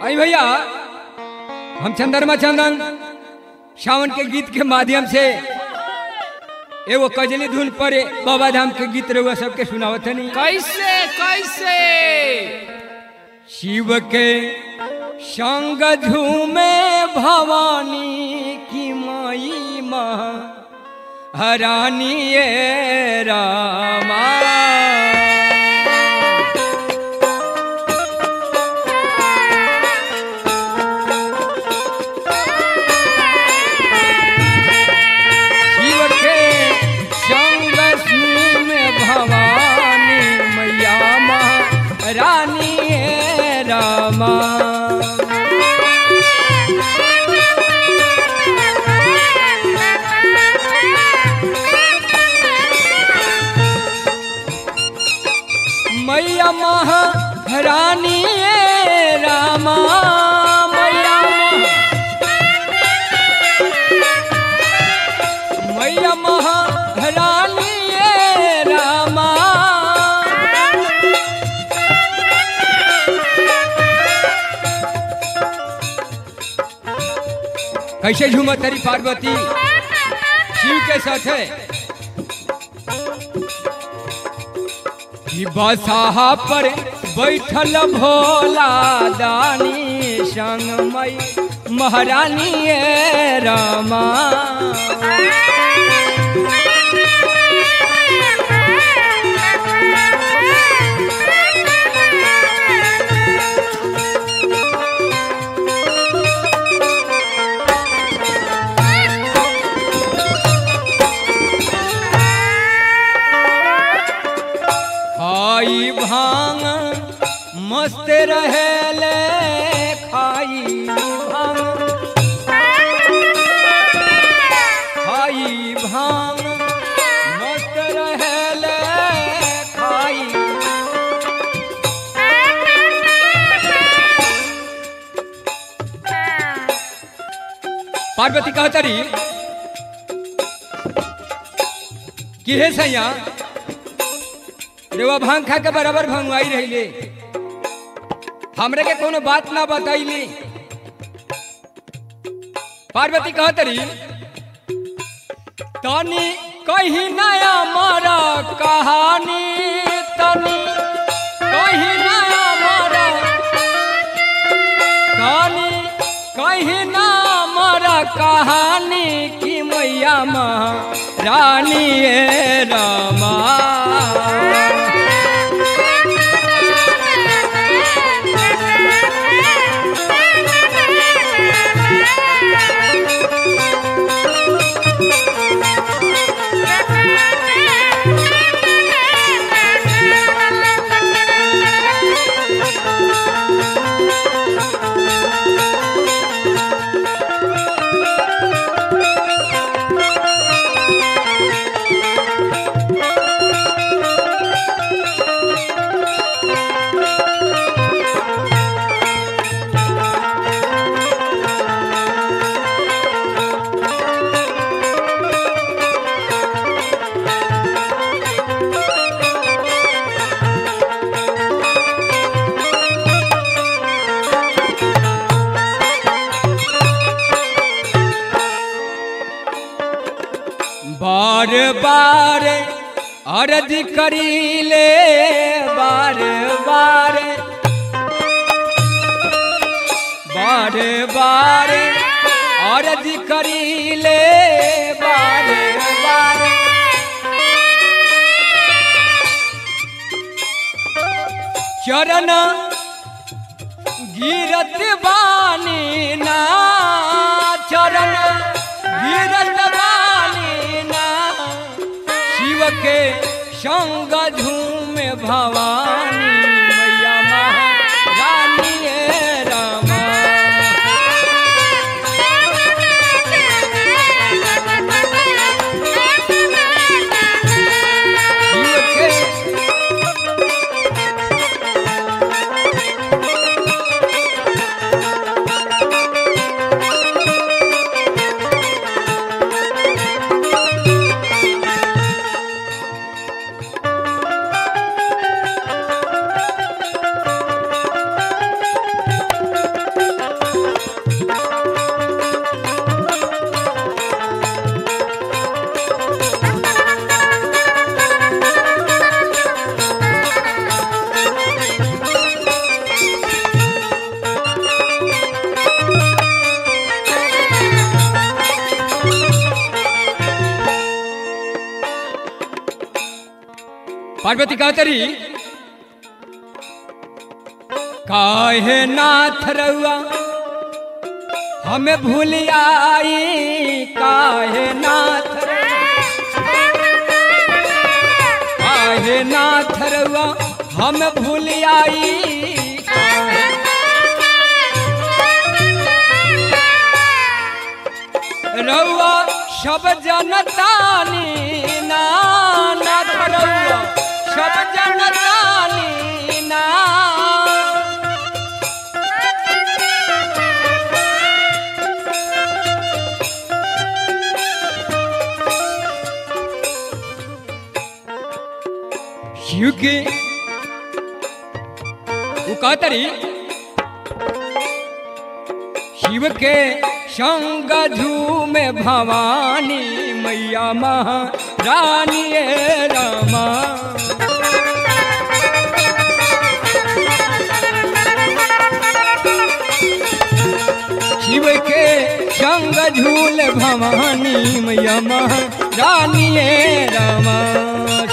आई भैया हम चंद्रमा चंदन सावन के गीत के माध्यम से एगो कजली धुन पर बाबा धाम के गीत रहुआ सबके सुनावत नहीं कैसे कैसे शिव के संग झूमे भवानी की माई माँ हरानी ये रामा शिव के संग झूमे भवानी मैया माँ रानी ये रामा मैया महारानी ये रामा मैया महा- मैया महारानी ये रामा कैसे झूमा तेरी पार्वती शिव के साथ है कि बसाहा पर बैठल भोला दानी संग मई महारानी ये रामा खाई भांग मस्त रहेले खाई भांग खाई भांग मस्त रहेले खाई पार्वती कहतरी कि हे सैया रेवा भांग खा के बराबर भंगवाई रहिले हमरे के कोनो बात ना बताइली पार्वती कहतरी तनी कहीं नया मारा कहानी तनी कहीं नया मारा तनी कहीं ना मारा कहानी की मैया माँ रानी ये रामा बार बार अर्ज करीले बार बार बार बार अर्ज करीले बार बार चरण गिरत बानी ना चरण गिरत बानी ना शिव के संग झूम भवानी मैया महारानी ये रामा शिव के पार्वती कहतरी काहे नाथ रउआ हमें भूल आई काहे नाथ रउआ काहे नाथ रउआ हम भूल आई रउआ सब जनतानी ना नाथ रउआ सब जनतानी ना शिव के वो कहतरी शिव के संग झूमे भवानी मैया महारानी रामा शिव के संग झूल भवानी मैया महारानी रामा